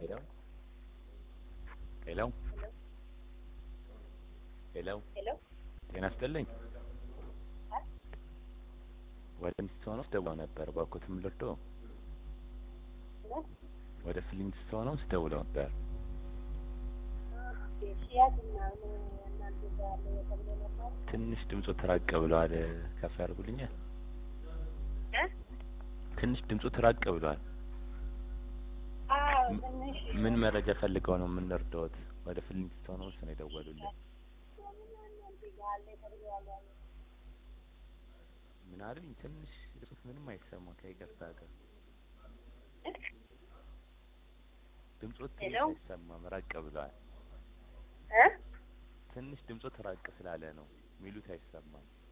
ሄሎ ሄሎ ሄሎ ሄሎ ጤና ይስጥልኝ። ወደ ፍሊንትስቶንስ ደውለው ነበር እባክዎትን ልርዶ? ወደ ፍሊንትስቶንስ ደውለው ነበር። ሽያጭ ምናምን እናንተ ጋር ያለ ተብሎ ነበር ትንሽ ድምጾ ተራቅ ብለዋል። ከፍ ያደርጉልኛል? እ ትንሽ ድምጾ ተራቅ ብለዋል። አዎ ትንሽ ምን መረጃ ፈልገው ነው የምንረዳዎት? ወደ ፍሊንትስቶንስ ነው የደወሉልኝ። እናንተ ጋር አለ ተብሎ ያለ ምን አሉኝ? ትንሽ ድምጾት ምንም አይሰማም ከይቅርታ ጋር ድምጾት ትንሽ ሄሎ? አይሰማም፣ ራቅ ብለዋል። እ ትንሽ ድምጾት ራቅ ስላለ ነው ሚሉት አይሰማም።